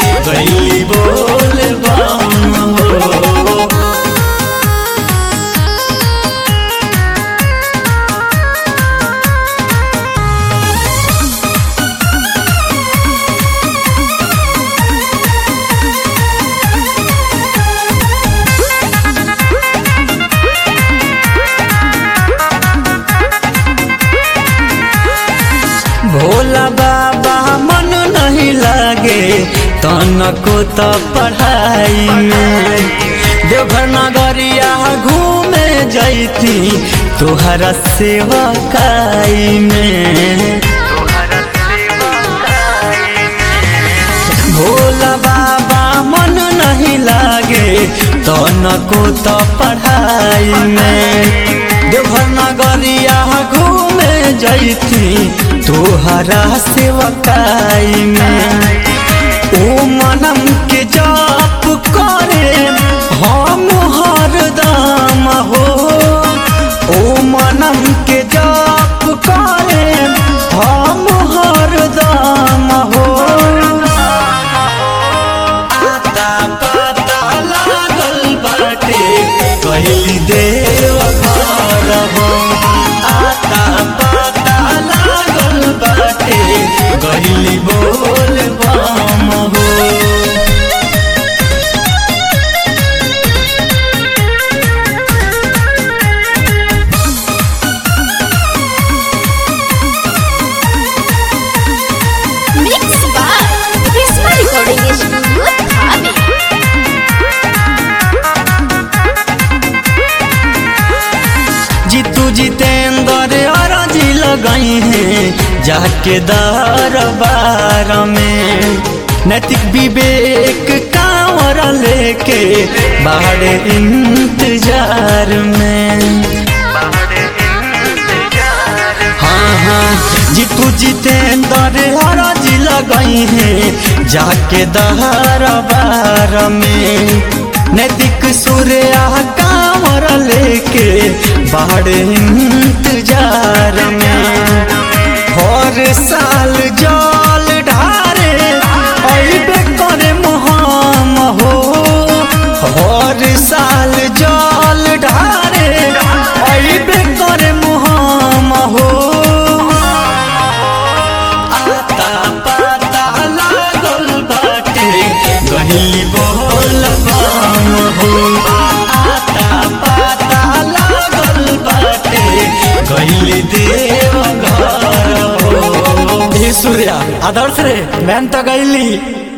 गईली बोल बम हो भोला बाबा मन नहीं लागे तनको तो पढ़ाई में देवघर नगरिया घूमे जैती तोहरा सेवकाई में भोला बाबा मन नहीं लागे तनको तो पढ़ाई में देवघर नगरिया घूमे जैती तोहरा सेवकाई में ओ मनम के जाप करे हम हरदम हो ओ मनम के जाप करे हम हरदम हो आता पता लागल बाटे कहली देव घर हो आता पता लागल बाटे कहली बोल बम हो Mixed by Prisma Recording Studio, Thane. Jitu Jitendra और जी लगाई हैं जाके दरबार में नैतिक विवेक कांवर लेके बाहर इंतजार में हाँ हाँ जीतू जितेंद्र और जी लगाई हैं जाके दरबार में नैतिक सूर्या कांवर लेके बाहर इंतजार में हर साल जल ढारे अइबे करे मोहम हो हर साल जल ढारे अइबे करे मोहम हो आता पता लागल बाटे गहिली बोल बम हो आता पता लागल बाटे गहिली देव घर हो हे सूर्या आदर्श रे मैं तो गईली